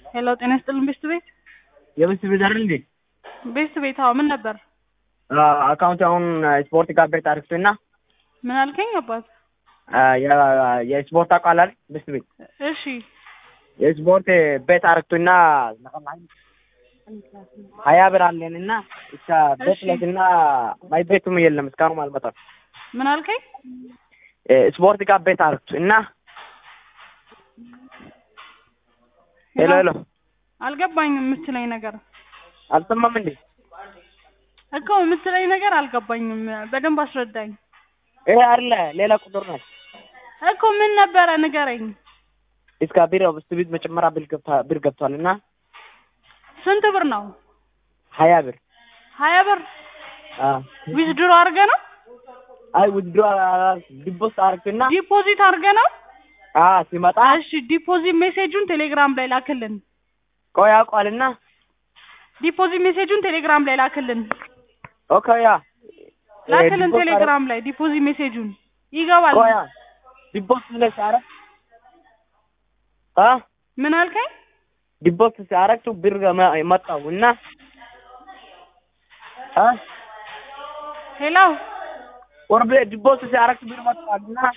ሄሎ ጤና ይስጥልን ቤስት ቤት የቤስት ቤት አይደል እንዴ? ቤስት ቤት አዎ ምን ነበር አካውንት አሁን ስፖርት ጋር ቤት አርክቶና ምን አልከኝ አባት የስፖርት አቋል አይደል? ቤስት ቤት እሺ የስፖርት ቤት አርክቶና ሀያ ብር አለን እና ብቻ ቤት እሺ። ላይ እና ማይ ቤቱም የለም እስካሁን አልመጣም። ምን አልከኝ ስፖርት ጋር ቤት አርክቱ እና ሄሎ ሄሎ አልገባኝም የምትለኝ ነገር አልሰማም እንዴ? እኮ የምትለኝ ነገር አልገባኝም በደንብ አስረዳኝ ይሄ አይደለ ሌላ ቁጥር ነው። እኮ ምን ነበረ ንገረኝ እስከ ቢሮ ቤስት ቤት መጨመሪያ ብር ገብታ ብር ገብቷል እና ስንት ብር ነው ሀያ ብር ሀያ ብር አ ዊዝድሮ አድርገ ነው አይ ውድሮ ዲቦስ አርክና ዲፖዚት አድርገ ነው አ ሲመጣ እሺ ዲፖዚት ሜሴጁን ቴሌግራም ላይ ላክልን ቆይ ያውቋልና ዲፖዚት ሜሴጁን ቴሌግራም ላይ ላክልን ኦኬ ያ ላክልን ቴሌግራም ላይ ዲፖዚት ሜሴጁን ይገባል ቆያ ዲቦስ ላይ ሲያረግ አ ምን አልከኝ ዲቦስ ሲያረግ ብር መጣው እና አ ሄሎ ወርቤ ዲቦስ ሲያረግ ብር መጣው እና